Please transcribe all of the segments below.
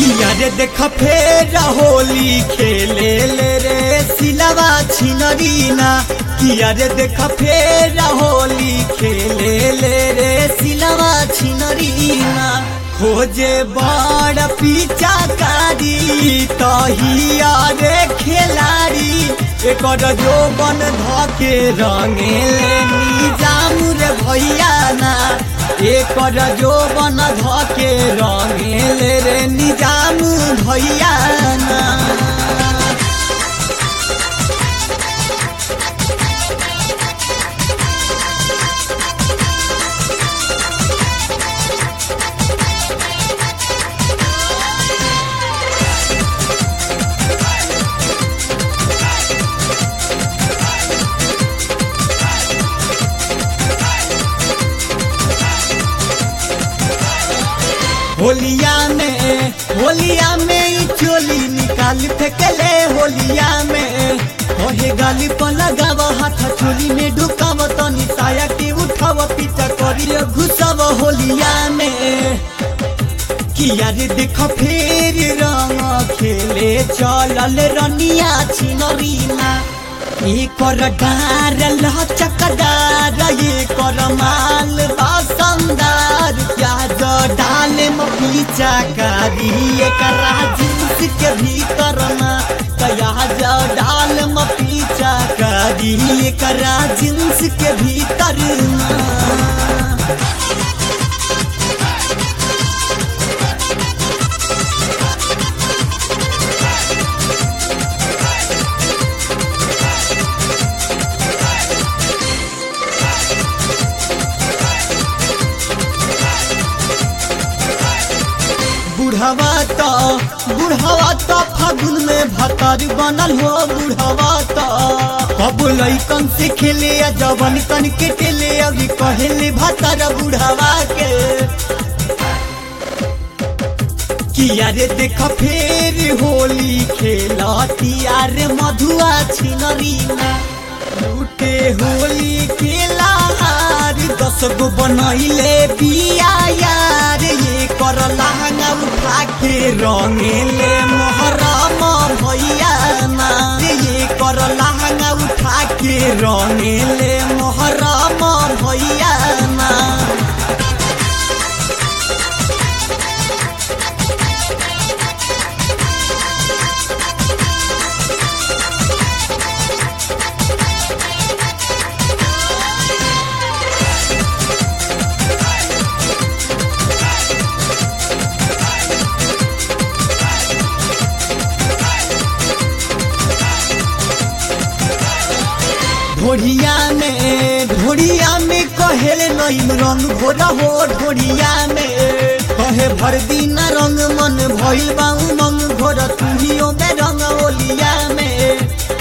किया रे देख फेर होली खेले ले रे सिलवा छिनरीना किया रे देख फेर होली खेले ले रे सिलवा छिनरीना खोजे बड़ पीछा कारी तहिया रे खेलाड़ी एकर जो बन धके रंगे ले निजाम रे भैया ना एकर जो बन धके रंगे ले रे निजाम भैया ना होलिया में होलिया में ई चोली निकाल फेंकले होलिया में ओहे गाली पर लगाव हाथ चोली में ढुकाव तनी साया के उठाव पीछा करिए घुसाव होलिया में किया रे देख फेर रंग खेले चलल रनिया छिनरीना एकर डार लचकदार एकर माल बासमदार प्याज डाल मपीचा कारी एकरा जींस के भीतर ना प्याज डाल मपीचा कारी एकरा जींस के भीतर ना बुढ़वा तो बुढ़वा तो फागुन में भतर बनल हो बुढ़वा तो अब लैकन से खेले या जवन कन के टेले अभी कहले भतर बुढ़वा के किया रे देख फेर होली खेलतिया रे मधुआ छिनरीना लूटे होली के लार दस गो बनैले बिया यार ये कर लहंगा उठा के रंगेले मोहरम भैया ना ये कर लहंगा उठा के रंगेले मोहरम भैया ना ढोढ़िया में ढोढ़िया में कहेले नईम रंग घोरा हो ढोढ़िया में कहे भर दिन रंग मन भइल बा उमंग घोर तुहियो में रंग ओलिया में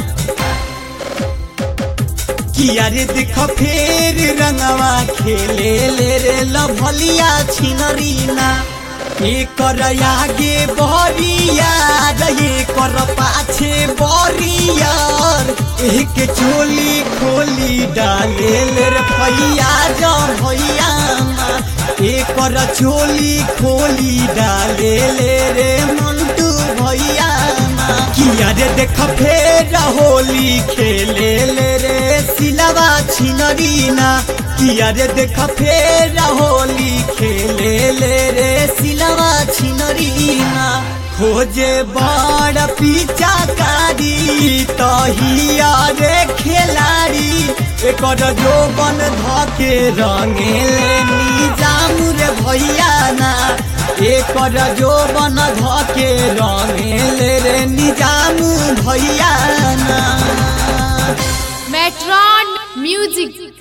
किया रे देख फेर रंगवा खेले ले रे लभलिया छिनरीना एकर आगे बरियार एकर पाछे बरियार एक चोली खोली डाले ले रे भैया जा भैया एकर चोली खोली डाले ले रे मंटू भैया किया रे देख फेर होली खेले ले रे सिलवा छिनरीना किया रे देख फेर होली खेले ले रे सिलवा छिनरीना खोजे बड़ पीछा कारी तहिया रे खेलाड़ी एकर जो बन धके रंगे ले निजाम रे भैया ना एकर जो बन धके रंगे ले रे निजाम भैया ना Metron Music